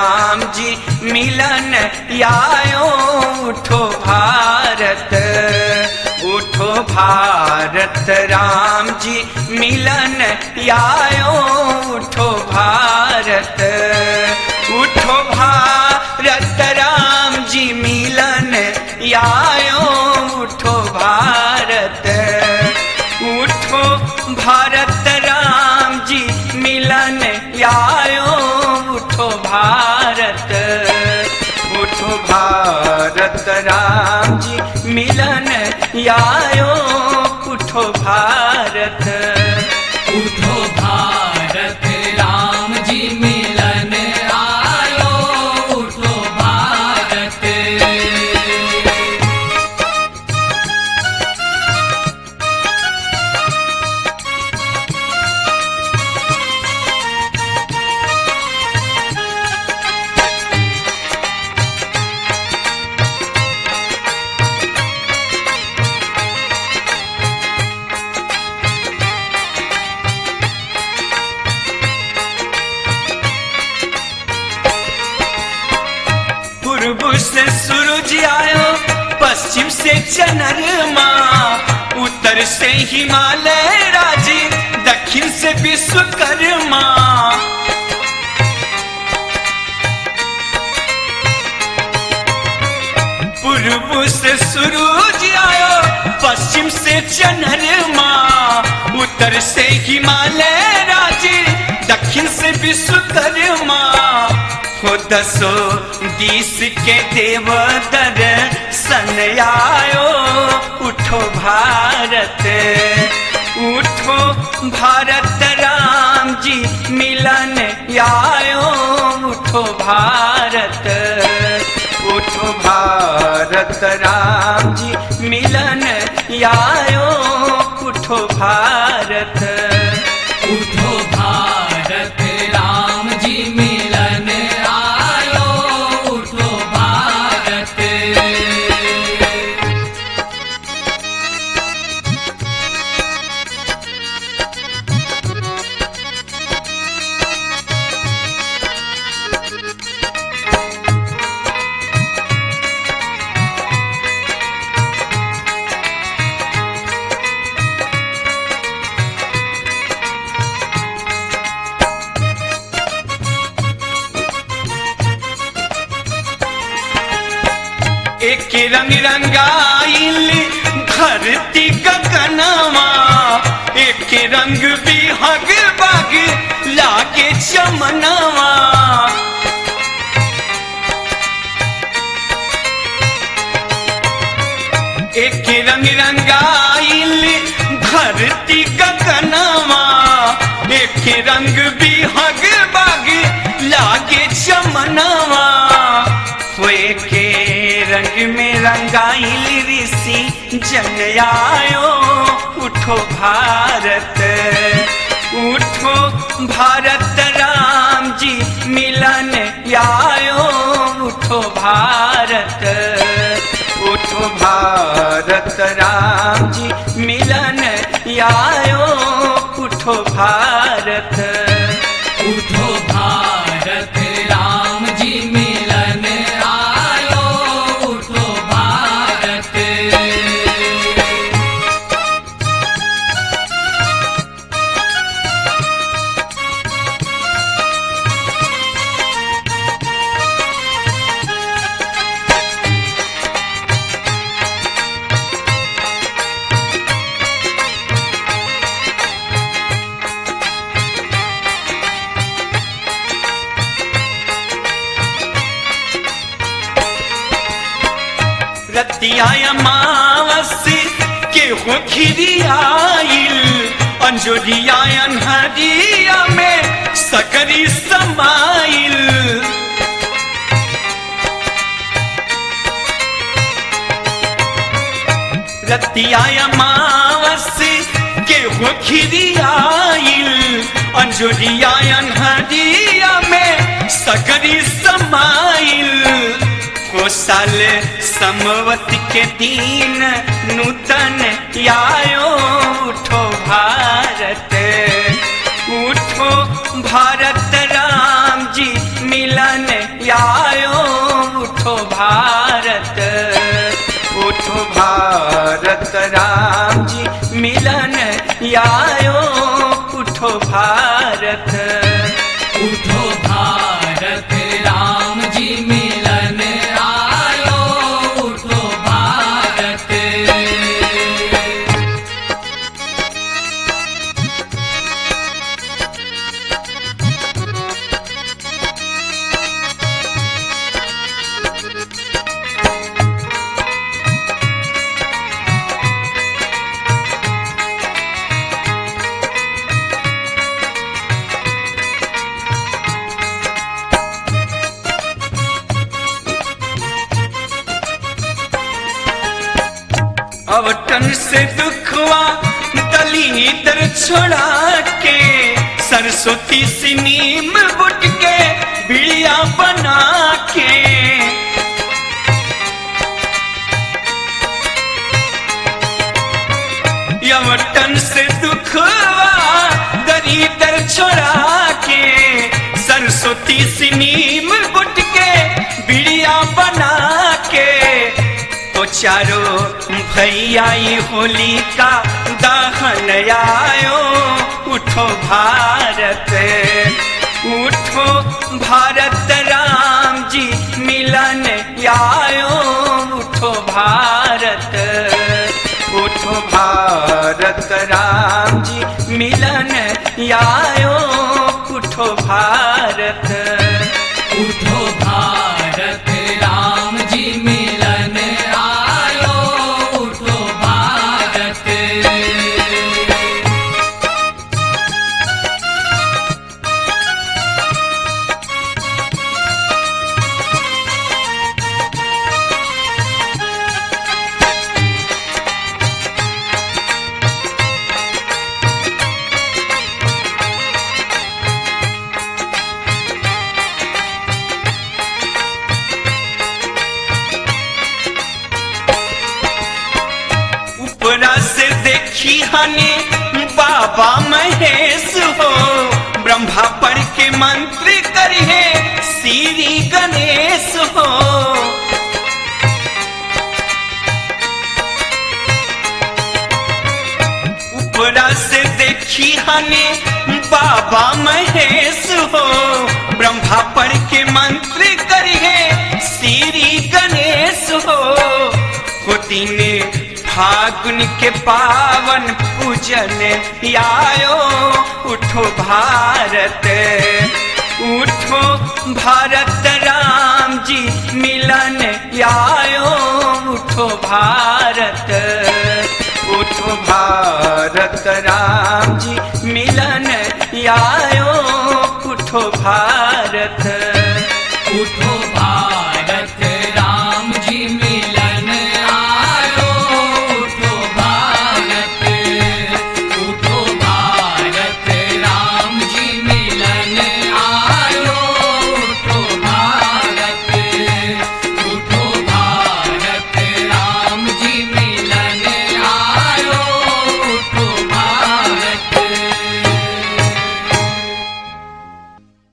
राम जी मिलन आयो उठो भारत उठो भारत राम जी मिलन आयो उठो भारत उठो भारत राम जी मिलन आयो उठो भारत उठो भारत राम जी मिलन आयो उठो भारत उठो भारत राम जी मिलन आयो उठो भारत उठो भारत राम जी मिलन आयो उठो भारत पूर्व से सूरज आयो पश्चिम से चंद्रमा उत्तर से हिमालय राजी दक्षिण से विश्वकर्मा पूर्व से सूरज आयो पश्चिम से चंद्रमा उत्तर से हिमालय राजी दक्षिण से विश्वकर्मा हो दसो दिस के देव दर्शन आयो उठो भारत उठो भारत राम जी मिलन आयो उठो भारत उठो भारत राम जी मिलन आयो उठो भारत उठो भारत राम जी मिलन आयो उठो भारत एक रंग रंगाइल धरती गगनमा एक रंग बिहग बग लागे चमनवा एक रंग रंगाइल धरती गगनमा एक रंग बिहग बग लागे चमनवा होए के रंग में रंगाइल ऋषि जन आयो उठो भारत उठो भारत राम जी मिलन आयो उठो भारत उठो भारत राम जी मिलन आयो उठो भारत उठो भारत राम जी मिलन आयो उठो भारत रतिया अमावस के हो खिरियाइल अंजोरिया अनहरिया में सकरी समाइल रतिया अमावस के हो खिरियाइल अंजोरिया अनहरिया में सकरी समाइल हो साल समवत के दिन नूतन आयो उठो भारत उठो भारत राम जी मिलन आयो उठो भारत उठो भारत राम जी मिलन आयो उठो भारत उठो भारत राम जी मिलन आयो उठो भारत अवटन से दुखवा दलीदर छोड़ा के सरस्वती से नीम बुट के बिड़िया बना के यवटन से दुखवा दलीदर छोड़ा के सरस्वती से नीम बुट के बिड़िया बना के तो चारो भैया ये होली का दहन आयो उठो भारत उठो भारत राम जी मिलन आयो उठो भारत उठो भारत राम जी मिलन आयो उठो भारत उठो भारत राम जी मिलन आयो उठो भारत ऊपरा से देखी हने बाबा महेश हो ब्रह्मा पढ़ के मंत्र करिए श्री गणेश हो ऊपरा से देखी हने बाबा महेश हो ब्रह्मा पढ़ के मंत्र करिए श्री गणेश हो होती ने फागुन के पावन पूजन आयो उठो भारत उठो भारत राम जी मिलन आयो उठो भारत उठो भारत राम जी मिलन आयो उठो भारत उठो